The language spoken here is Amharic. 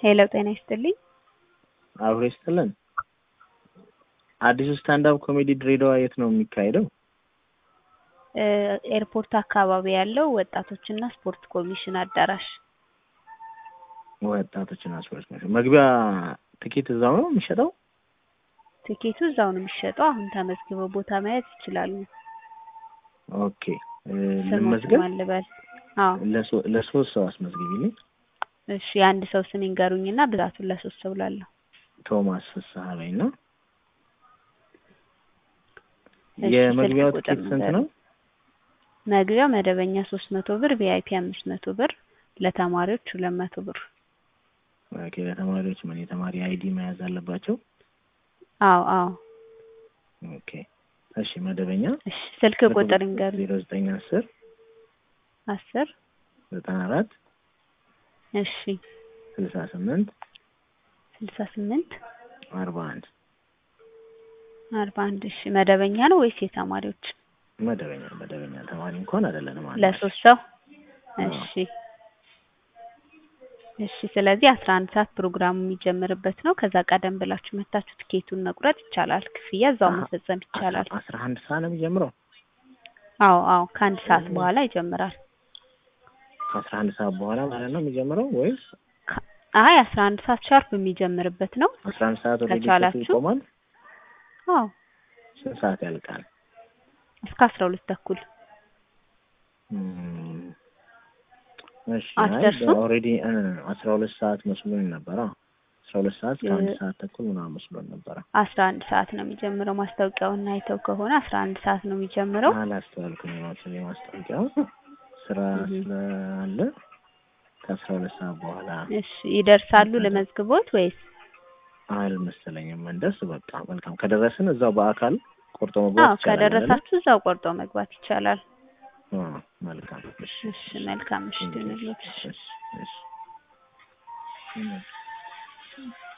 ሄሎ ጤና ይስጥልኝ። አብሮ ይስጥልን። አዲሱ ስታንዳፕ ኮሜዲ ድሬዳዋ የት ነው የሚካሄደው? እ ኤርፖርት አካባቢ ያለው ወጣቶችና ስፖርት ኮሚሽን አዳራሽ ወጣቶችና ስፖርት ኮሚሽን። መግቢያ ትኬት እዛው ነው የሚሸጠው? ትኬቱ እዛው ነው የሚሸጠው። አሁን ተመዝግበው ቦታ መያዝ ይችላሉ። ኦኬ እ ስሞት ልመዝገብ? ማን ልበል? አዎ ለሶ- ለሶስት ሰው አስመዝግቢልኝ። እሺ የአንድ ሰው ስም ይንገሩኝና ብዛቱን ለሶስት ሰው ላለሁ። ቶማስ ፍስሀ በይና። እሺ፣ የመግቢያው ስልክ ትኬት ቁጥር ስንት ንገሩኝ። ነው? መግቢያው መደበኛ ሶስት መቶ ብር፣ ቪአይፒ አምስት መቶ ብር፣ ለተማሪዎች ሁለት መቶ ብር። ኦኬ ለተማሪዎች ምን የተማሪ አይዲ መያዝ አለባቸው? አዎ አዎ። ኦኬ እሺ መደበኛ እሺ ስልክ ቁጥር ይንገሩኝ። ዜሮ ዘጠኝ አስር አስር ዘጠና አራት እሺ ስልሳ ስምንት ስልሳ ስምንት አርባ አንድ አርባ አንድ እሺ መደበኛ ነው ወይስ የተማሪዎች? መደበኛ መደበኛ ተማሪ እንኳን አይደለንም። አንድ ለሶስት ሰው አዎ። እሺ እሺ ስለዚህ አስራ አንድ ሰዓት ፕሮግራሙ የሚጀምርበት ነው። ከዛ ቀደም ብላችሁ መታችሁ ትኬቱን መቁረጥ ይቻላል። ክፍያ እዛው አሀ፣ መፈጸም ይቻላል። አስራ- አስራ አንድ ሰዓት ነው የሚጀምረው። አዎ አዎ ከአንድ ሰዓት በኋላ ይጀምራል። ከአስራ አንድ ሰዓት በኋላ ማለት ነው የሚጀምረው ወይስ ከ- አይ አስራ አንድ ሰዓት ሻርፕ የሚጀምርበት ነው። አስራ አንድ ሰዓት ወደ ከቻላችሁ። ይቆማል? አዎ ስንት ሰዓት ያልቃል? እስከ አስራ ሁለት ተኩል እም፣ እሺ አትደርሱም? ኦልሬዲ አስራ ሁለት ሰዓት መስሎኝ ነበረ። አስራ ሁለት ሰዓት ከአንድ እ- ሰዓት ተኩል ምናምን መስሎኝ ነበረ። አስራ አንድ ሰዓት ነው የሚጀምረው። ማስታወቂያውን አይተው ከሆነ አስራ አንድ ሰዓት ነው የሚጀምረው። አላስተዋልኩም መሰለኝ ማስታወቂያው ስራ እህ። ስላለ ከአስራ ሁለት ሰዓት በኋላ እሺ ይደርሳሉ ለመዝግቦት ወይስ? አልመሰለኝም። እንደስ በቃ መልካም ከደረስን እዛው በአካል ቆርጦ አዎ መግባት ይቻላል አይደለ? ከደረሳችሁ እዛው ቆርጦ መግባት ይቻላል። አዎ፣ መልካም እሺ እሺ መልካም ምሽት ይሁንልዎት። እሺ እሺ እሺ